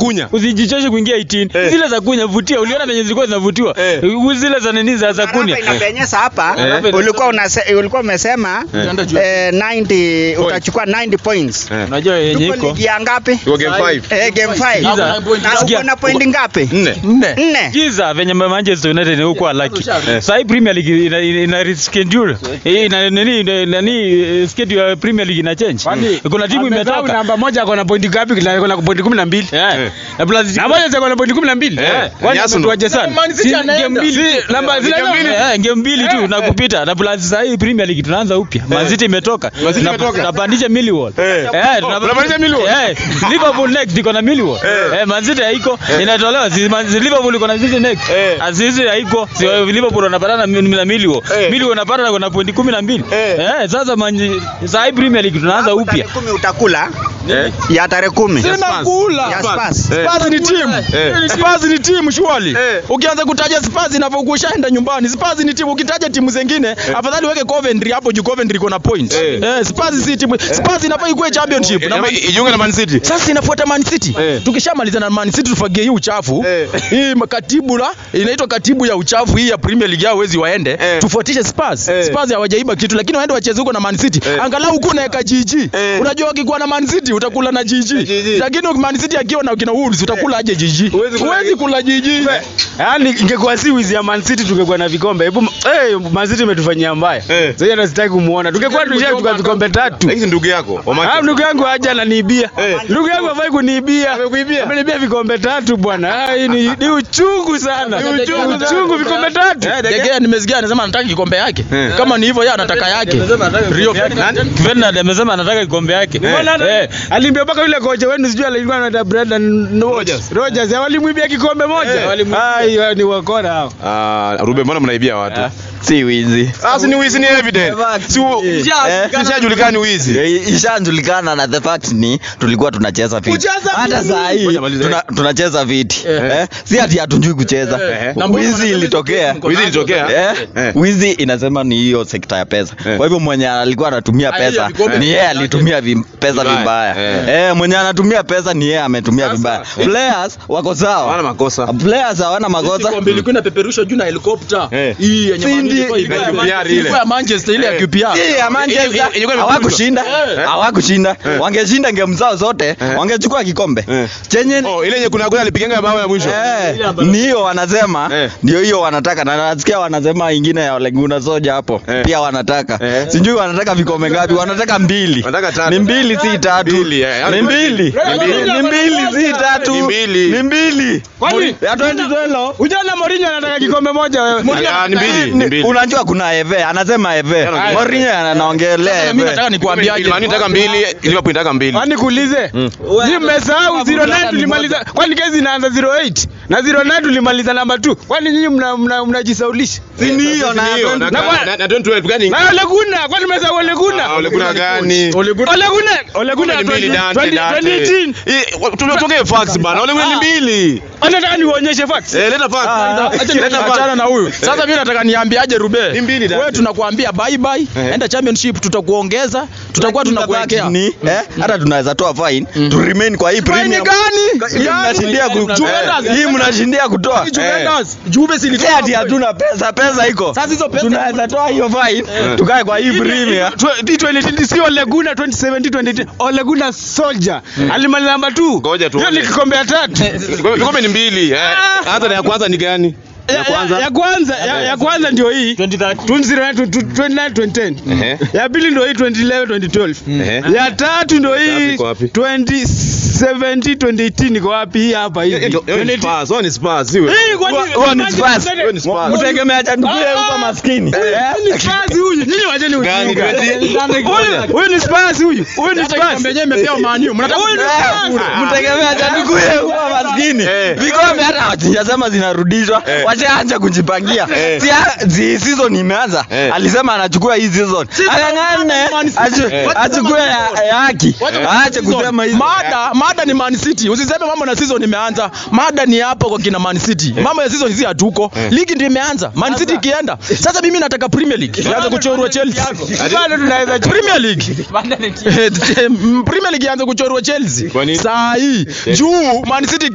kunya. Usijichoshe kuingia 18. Eh. Zile za kunya vutia, uliona venye zilikuwa zinavutiwa. Eh. Zile za nini za za kunya. Hapa inapenyeza hapa Eh. ulikuwa unase, ulikuwa umesema eh, 90 utachukua 90 points. Eh. Unajua yenye Tuko iko. ligi ya ngapi? Iko game 5. Eh, game 5. Giza. Na Sikia. uko na point ngapi? Nne. Nne. Nne. Giza venye Manchester United huko lucky. Sasa hii Premier League ina, ina, ina reschedule. Hii ina nini ina- nani eh, schedule ya Premier League ina change. Kuna timu imetoka. namba moja ako na pointi ngapi? Kila- ako na pointi kumi na mbili Eh. Na plus na moja ako na pointi kumi na mbili Eh. Kwani Ni Arsenal. ametuaje sana? Man City Si anaenda. game mbili. Si, Namba zile game mbili. namba- Eh, game mbili tu na kupita na plus sasa hii Premier League tunaanza upya. Man City imetoka. Man City Na- imetoka. Tunapandisha Millwall. Eh. Eh, tuna- Tunapandisha Millwall. Eh, Liverpool next iko na Millwall. Eh, Man City haiko. Inatolewa si Man City Liverpool iko na City next. Eh. Azizi haiko. Si Liverpool wanapatana na na Millwall. Eh. Millwall wanapata na pointi 12. Eh. Eh, sasa Man sasa hii Premier League tunaanza Hapo upya. tarehe kumi utakula Eh. ya tarehe kumi. Spurs. Ya Spurs. Eh. Spurs ni timu. Eh. Spurs ni timu shwali. Eh. Ukianza kutaja Spurs inavyokuwa ushaenda nyumbani. Spurs ni timu. Ukitaja timu zingine, afadhali weke Coventry hapo juu Coventry iko na point. Eh. Eh, Spurs si timu. Spurs inafaa ikuwe championship. Na Ama Man- ijiunge na Man City. sasa inafuata Man City. Eh. Tukishamaliza na Man City tufagie hii uchafu. Eh. Hii katibu la inaitwa katibu ya uchafu hii ya Premier League yao wezi waende. Eh. Tufuatishe Spurs. Eh. Spurs hawajaiba kitu lakini waende wacheze huko na Man City. Eh. Angalau huko unaweka jiji. Eh. Unajua ukikuwa na Man City utakula na jiji. jiji. Lakini Man City akiwa na kina Wolves utakula aje jiji? Huwezi kula- Huwezi kula jiji. Yaani ingekuwa si wizi ya Man City tungekuwa na vikombe. Hebu eh Man City imetufanyia mbaya. Eh. Sasa hata sitaki kumuona. Tungekuwa tushachukua vikombe tatu. Lakini si ndugu yako. wa Ah, Manchester. ndugu yangu haja ananiibia. Eh. Ndugu yangu hafai kuniibia. Amekuibia? Ameniibia vikombe tatu bwana. Ah, hii ni, ni uchungu sana. Ni uchungu, uchungu vikombe tatu. Degea nimesikia anasema anataka kikombe yake. Eh. Kama ni hivyo yeye anataka yake. Rio Ferdinand amesema anataka kikombe yake. Eh. Alimbia mpaka yule kocha wenu sijui alikuwa anaitwa Brendan Rodgers. Rodgers walimwibia kikombe moja. Ah, hiyo ni wakora hao. Ah, Rube, mbona mnaibia watu? si wizi Sasa ni wizi ni evident. Si ishajulikana ni wizi. Eh, ishajulikana na the fact ni tulikuwa tunacheza viti hata saa hii Ngoja malize. tuna, tunacheza viti eh? si ati hatujui kucheza Eh. Na wizi ilitokea Wizi ilitokea? Eh? Eh. wizi inasema ni hiyo sekta ya pesa Eh. kwa hivyo mwenye alikuwa anatumia Ah, hiyo pesa vikombe. ni yeye alitumia vi, pesa Vibaya. vibaya Eh. eh, mwenye anatumia pesa ni yeye ametumia vibaya players wako Hawana sawa makosa. players hawana makosa Kombe ilikuwa inapeperushwa juu na helikopta. Eh. Hii yenye Si Man- ndi- ilikuwa ibaya. ya QPR ile. Ilikuwa ya Manchester ile ya Eh. QPR. Hii ya Manchester Ilikuwa imepigwa. hawakushinda Eh. hawakushinda wangeshinda ngemu zao zote wangechukua kikombe Eh. chenye Oh, ile yenye kuna kuna alipigenga bao ya mwisho. Eh, ni hiyo wanasema Eh. ndio hiyo wanataka na nasikia wanasema ingine ya Oleguna Soja hapo Eh. pia wanataka Eh. sijui wanataka vikombe ngapi wanataka mbili Wanataka tatu. ni mbili si tatu Mbili, eh. ni mbili mbili. ni mbili si tatu Ni mbili. ni mbili Kwani ya 2012 Ujaona Mourinho anataka kikombe moja wewe. Ah, ni mbili, ni Ni- mbili. unajua kuna eve anasema eve Anaongelea. Mourinho anaongelea Mimi nataka eve nikuambiaje? Man United nataka mbili, Liverpool nataka mbili. Kwani kuulize? Ni mmesahau 09 tulimaliza. Kwani kesi inaanza 08 na 09 tulimaliza namba 2. Kwani nyinyi mna mna- mnajisaulisha? si ni hiyo na Ni hiyo, na- Na kwa- na- na 2012 gani? Na Ole Gunnar, kwani mmesahau Ole Gunnar? Ah, Ole Gunnar gani? Ole Gunnar. Ole Gunnar Ni mbili, Dante, 20- Dante. 2018. Eh, wa- Tuongee facts bana. Ole Gunnar ni mbili. Anataka niwaonyeshe facts. Eh, leta facts. Acha Leta niachana facts. na huyu. Sasa mimi nataka niambiaje Rube? Ni mbili, Dante. Wewe tunakuambia bye bye. Eh. Enda championship tutakuongeza. Tutakuwa tunakuwekea. ni eh, hata tunaweza toa fine to remain kwa hii Fine premium gani? Hii mnashindia ku- Juventus. hii mnashindia kutoa Juventus. Juve si Si ati hatuna pesa, pesa iko. Sasa hizo pesa tunaweza toa hiyo fine tukae kwa hii premier. Tw- 2018 si Ole Gunnar 2017 2018. Ole Gunnar Soldier. Alimaliza namba 2. Ngoja tuone. Hiyo ni kikombe ya tatu. Vikombe ni mbili. eh. Hata na ya kwanza ni gani? ya kwanza ya kwanza ya, ya kwanza ndio hii 2009 29 2010 Ehe. ya pili ndio hii 2011 2012 Ehe. ya tatu ndio Wapi, hii iko wapi? 2017 2018 iko wapi hii hapa hivi Hiyo ni Spurs, hiyo ni Spurs, siwe. hii kwani Huo ni Spurs. Hiyo ni Spurs. Mtegemea chandukuye huko maskini. Huyu ni Spurs huyu nyinyi wacheni Gani, ujinga gani? Huyu- huyu ni Spurs huyu huyu ni Hata Spurs kikombe yenyewe imepewa Man U. Mnataka Huyu ni Eh, Spurs. Mtegemea chandukuye huko maskini. Eh. Vikombe hata hawajasema zinarudishwa. Eh. Washaanza kujipangia. Eh. Si si season imeanza. Eh. Alisema anachukua hii season. Angangane achu- achukue ya ya haki. Aache kusema hizo. Mada, mada ni Man City. Usiseme mambo na season imeanza. Mada ni hapo kwa kina Man City. Mambo ya season hizi hatuko. Ligi ndio imeanza. Man City ikienda. Sasa mimi nataka Premier League. Ianze kuchorwa Chelsea. bado tunaweza Premier League. Premier League ianze kuchorwa Chelsea. Kwa nini? Saa hii juu Man City